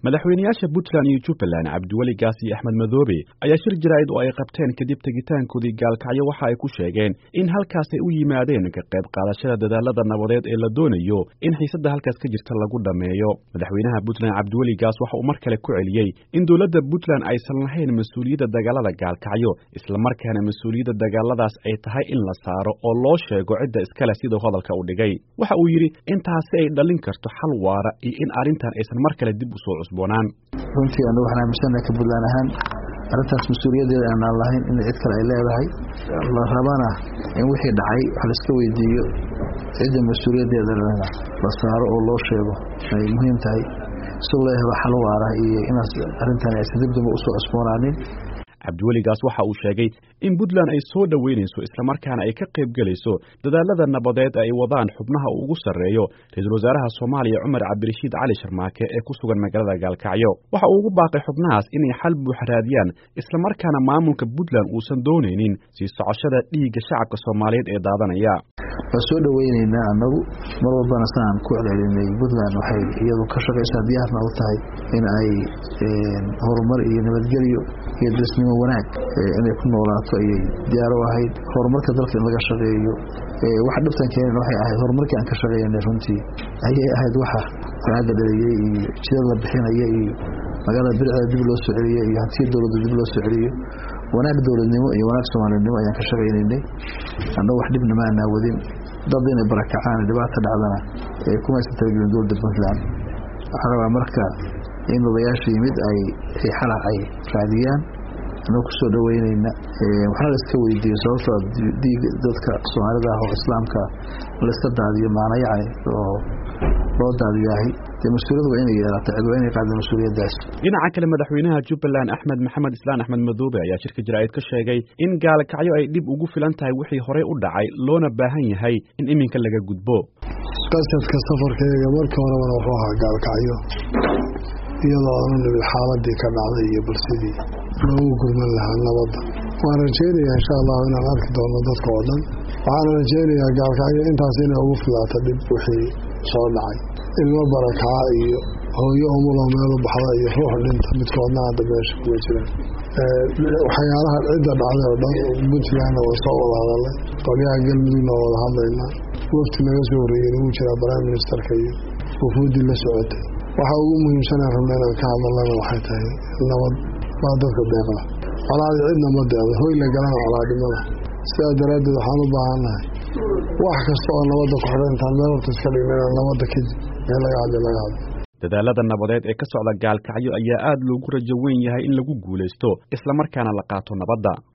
madaxweynayaasha puntland iyo jubbaland cabdiweli gaas iyo axmed madoobe ayaa shir jaraa'id oo ay qabteen kadib tegitaankoodii gaalkacyo waxa ay ku sheegeen in halkaas ay u yimaadeen ka qayb qaadashada dadaalada nabadeed ee la doonayo in xiisadda halkaas ka jirta lagu dhammeeyo madaxweynaha puntland cabdiweli gaas waxa uu mar kale ku celiyey in dowladda puntland aysan lahayn mas-uuliyadda dagaalada gaalkacyo islamarkaana mas-uuliyadda dagaaladaas ay tahay in la saaro oo loo sheego cidda iskale siduu hadalka u dhigay waxa uu yidhi intaasi ay dhalin karto xal waara iyo in arrintan aysan mar kale dib u soo cusboonaan runtii anu waxaan aaminsanaha ka puntland ahaan arrintaas mas-uuliyaddeeda aanaan lahayn in cid kale ay leedahay la rabana in wixii dhacay wax laiska weydiiyo cidda mas-uuliyaddeeda lena la saaro oo loo sheego ay muhiim tahay si loo helo xal waara iyo inaas arrintan aysan dib damba usoo cusboonaanin cabdiweligaas waxa uu sheegay in puntland ay soo dhoweynayso islamarkaana ay ka qayb gelayso dadaalada nabadeed ay wadaan xubnaha uu ugu sarreeyo ra-iisul wasaaraha soomaaliya cumar cabdirashiid cali sharmaake ee ku sugan magaalada gaalkacyo waxa uu ugu baaqay xubnahaas inay xal buux raadiyaan islamarkaana maamulka puntland uusan doonaynin sii socoshada dhiigga shacabka soomaaliyeed ee daadanaya waa soo dhoweyneynaa annagu mar walbana saan ku celcelinay puntland waxay iyadu ka shaqaysaa diyaarna u tahay in ay horumar iyo nabadgelyo iyo disnimo wanaag inay ku noolaato ayay diyaar u ahayd horumarka dalka in laga shaqeeyo waxa dhibtan keenan waxay ahayd horumarkii aan ka shaqeynay runtii ayay ahayd waxa wanaagga dhaliyey iyo jidad la bixinaya iyo magaalada biricda dib loo soo celiyo iyo hantiya dowladda dib loo soo celiyo wanaag dowladnimo iyo wanaag soomaalinimo ayaan ka shaqaynaynay annagu wax dhibna ma aanaa wadin dad inay barakacaan dhibaata dhacdana kumaysan talagelin dowladda puntland waxaa rabaa marka in odayaasha yimid ay xala ay raadiyaan annagu kusoo dhoweyneyna waxna la iska weydiiyo sababtoo diig dadka soomaalida ah oo islaamka laiska daadiyo maana yacni oo loo daadiyahay dee mas-uuliyad waa inay yeelata cid waa inay qaada mas-uuliyaddaas dhinaca kale madaxweynaha jubbaland axmed maxamed islaan axmed madoobe ayaa shirka jaraa'id ka sheegay in gaalkacyo ay dhib ugu filan tahay wixii horey u dhacay loona baahan yahay in iminka laga gudbo qasadka safarkayga markii horebana wuxuu ahaa gaalkacyo iyadoo aanu nimid xaaladii ka dhacday iyo balsidii loogu gurman lahaa nabadda waan rajeynayaa insha allahu inaan arki doono dadka oo dhan waxaana rajeynayaa gaalkacyo intaas inay ugu filaato dhib wixii soo dhacay ilmo barakaa iyo hooyo umulo meelu baxda iyo ruux dhinta midkoodna hadda meesha kuga jiraan waxyaalaha cidda dhacday oo dhan puntlandna waa soo wada hadalay qolyaha galmudugna waa wada hadlaynaa wafti naga soo horreeyey wuu jiraa prime ministerka iyo wufuuddii la socotay waxa ugu muhiimsanaan rabna inaan ka hadalana waxay tahay nabad baa dadka deeqda colaadi cidna ma deeqda hoy la galana colaadnimada sidaas daraaddeed waxaan u baahannahay wax kasta oo nabadda ku xidhan intaan meel horta iska dhigna inaan nabadda kadib meel laga hadli laga hadlo dadaalada nabadeed ee ka socda gaalkacyo ayaa aad loogu rajo weyn yahay in lagu guulaysto islamarkaana la qaato nabadda